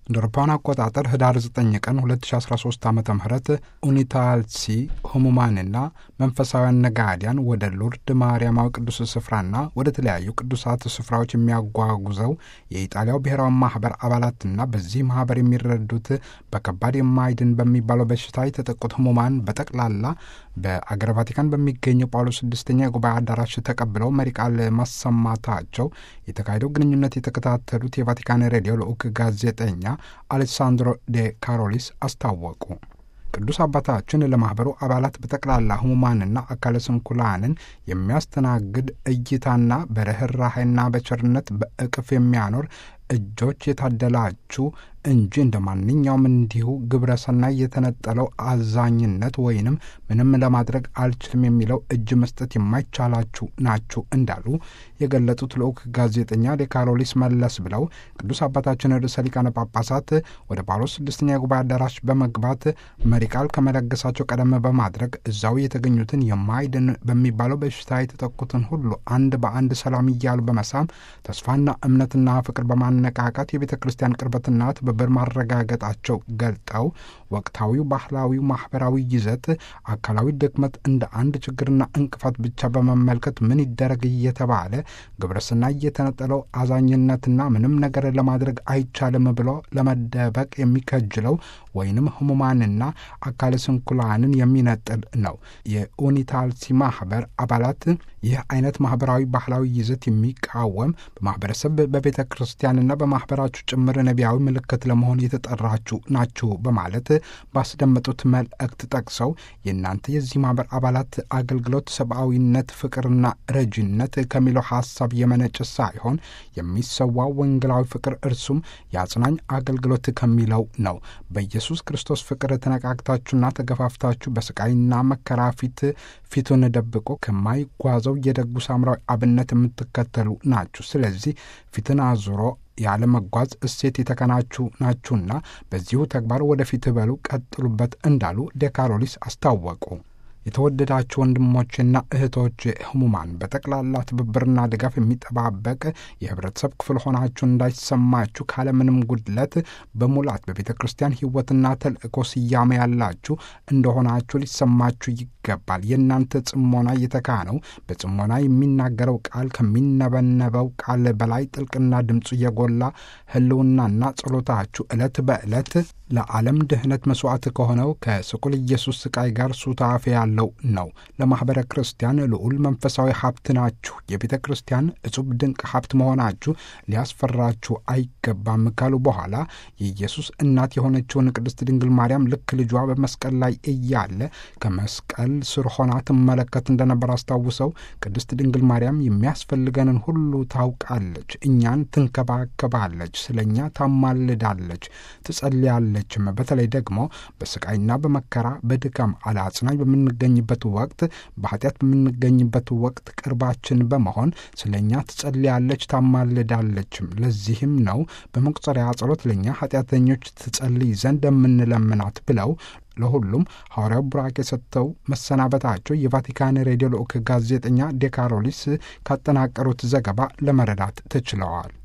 እንደ አውሮፓውያን አቆጣጠር ህዳር 9 ቀን 2013 ዓ ም ኡኒታልሲ ህሙማንና መንፈሳውያን ነጋዲያን ወደ ሉርድ ማርያማዊ ቅዱስ ስፍራና ወደ ተለያዩ ቅዱሳት ስፍራዎች የሚያጓጉዘው የኢጣሊያው ብሔራዊ ማህበር አባላትና በዚህ ማህበር የሚረዱት በከባድ የማይድን በሚባለው በሽታ የተጠቁት ህሙማን በጠቅላላ በአገረ ቫቲካን በሚገኘው ጳውሎስ ስድስተኛ የጉባኤ አዳራሽ ተቀብለው መሪ ቃል ማሰማታቸው የተካሄደው ግንኙነት የተከታተሉት የቫቲካን ሬዲዮ ልዑክ ጋዜጠኛ አሌሳንድሮ ዴ ካሮሊስ አስታወቁ። ቅዱስ አባታችን ለማኅበሩ አባላት በጠቅላላ ህሙማንና አካለ ስንኩላንን የሚያስተናግድ እይታና በርኅራኄና በቸርነት በእቅፍ የሚያኖር እጆች የታደላችሁ እንጂ እንደ ማንኛውም እንዲሁ ግብረ ሰናይ የተነጠለው አዛኝነት ወይንም ምንም ለማድረግ አልችልም የሚለው እጅ መስጠት የማይቻላችሁ ናችሁ እንዳሉ የገለጡት ልዑክ ጋዜጠኛ ዴካሮሊስ መለስ ብለው ቅዱስ አባታችን ርዕሰ ሊቃነ ጳጳሳት ወደ ጳውሎስ ስድስተኛ የጉባኤ አዳራሽ በመግባት መሪ ቃል ከመለገሳቸው ቀደም በማድረግ እዛው የተገኙትን የማይድን በሚባለው በሽታ የተጠቁትን ሁሉ አንድ በአንድ ሰላም እያሉ በመሳም ተስፋና እምነትና ፍቅር በማነቃቃት የቤተ ክርስቲያን ቅርበትና ትብብር ማረጋገጣቸው ገልጠው ወቅታዊው ባህላዊው ማህበራዊ ይዘት አካላዊ ድክመት እንደ አንድ ችግርና እንቅፋት ብቻ በመመልከት ምን ይደረግ እየተባለ ግብረስና እየተነጠለው አዛኝነትና ምንም ነገር ለማድረግ አይቻልም ብሎ ለመደበቅ የሚከጅለው ወይንም ህሙማንና አካለ ስንኩላንን የሚነጥል ነው። የኡኒታልሲ ማህበር አባላት ይህ አይነት ማህበራዊ ባህላዊ ይዘት የሚቃወም በማህበረሰብ በቤተ ክርስቲያንና በማህበራችሁ ጭምር ነቢያዊ ምልክት ለመሆን የተጠራችሁ ናችሁ በማለት ባስደመጡት መልእክት ጠቅሰው የእናንተ የዚህ ማህበር አባላት አገልግሎት ሰብአዊነት፣ ፍቅርና ረጂነት ከሚለው ሀሳብ የመነጭ ሳይሆን የሚሰዋው ወንጌላዊ ፍቅር እርሱም የአጽናኝ አገልግሎት ከሚለው ነው። በኢየሱስ ክርስቶስ ፍቅር ተነቃቅታችሁና ተገፋፍታችሁ በስቃይና መከራ ፊት ፊቱን ደብቆ ከማይጓዘው የደጉ ሳምራዊ አብነት የምትከተሉ ናችሁ። ስለዚህ ፊትን አዙሮ ያለመጓዝ እሴት የተከናችሁ ናችሁና በዚሁ ተግባር ወደፊት በሉ ቀጥሉበት እንዳሉ ዴካሮሊስ አስታወቁ። የተወደዳችሁ ወንድሞችና እህቶች ህሙማን በጠቅላላ ትብብርና ድጋፍ የሚጠባበቅ የህብረተሰብ ክፍል ሆናችሁ እንዳይሰማችሁ ካለምንም ጉድለት በሙላት በቤተ ክርስቲያን ህይወትና ተልእኮ ስያሜ ያላችሁ እንደሆናችሁ ሊሰማችሁ ይገባል። የእናንተ ጽሞና የተካነው በጽሞና የሚናገረው ቃል ከሚነበነበው ቃል በላይ ጥልቅና ድምፁ የጎላ ህልውናና ጸሎታችሁ ዕለት በዕለት ለዓለም ድህነት መስዋዕት ከሆነው ከስቁል ኢየሱስ ስቃይ ጋር ሱታፌ ያለው ነው። ለማኅበረ ክርስቲያን ልዑል መንፈሳዊ ሀብት ናችሁ። የቤተ ክርስቲያን እጹብ ድንቅ ሀብት መሆናችሁ ሊያስፈራችሁ አይገባም ካሉ በኋላ የኢየሱስ እናት የሆነችውን ቅድስት ድንግል ማርያም ልክ ልጇ በመስቀል ላይ እያለ ከመስቀል ስር ሆና ትመለከት እንደነበር አስታውሰው ቅድስት ድንግል ማርያም የሚያስፈልገንን ሁሉ ታውቃለች፣ እኛን ትንከባከባለች፣ ስለ እኛ ታማልዳለች፣ ትጸልያለች ችም በተለይ ደግሞ በስቃይና በመከራ በድካም አለአጽናኝ በምንገኝበት ወቅት በኃጢአት በምንገኝበት ወቅት ቅርባችን በመሆን ስለ እኛ ትጸልያለች ታማልዳለችም። ለዚህም ነው በመቁጠሪያ ጸሎት ለእኛ ኃጢአተኞች ትጸልይ ዘንድ የምንለምናት ብለው ለሁሉም ሐዋርያው ቡራኬ ሰጥተው መሰናበታቸው የቫቲካን ሬዲዮ ልዑክ ጋዜጠኛ ዴካሮሊስ ካጠናቀሩት ዘገባ ለመረዳት ተችለዋል።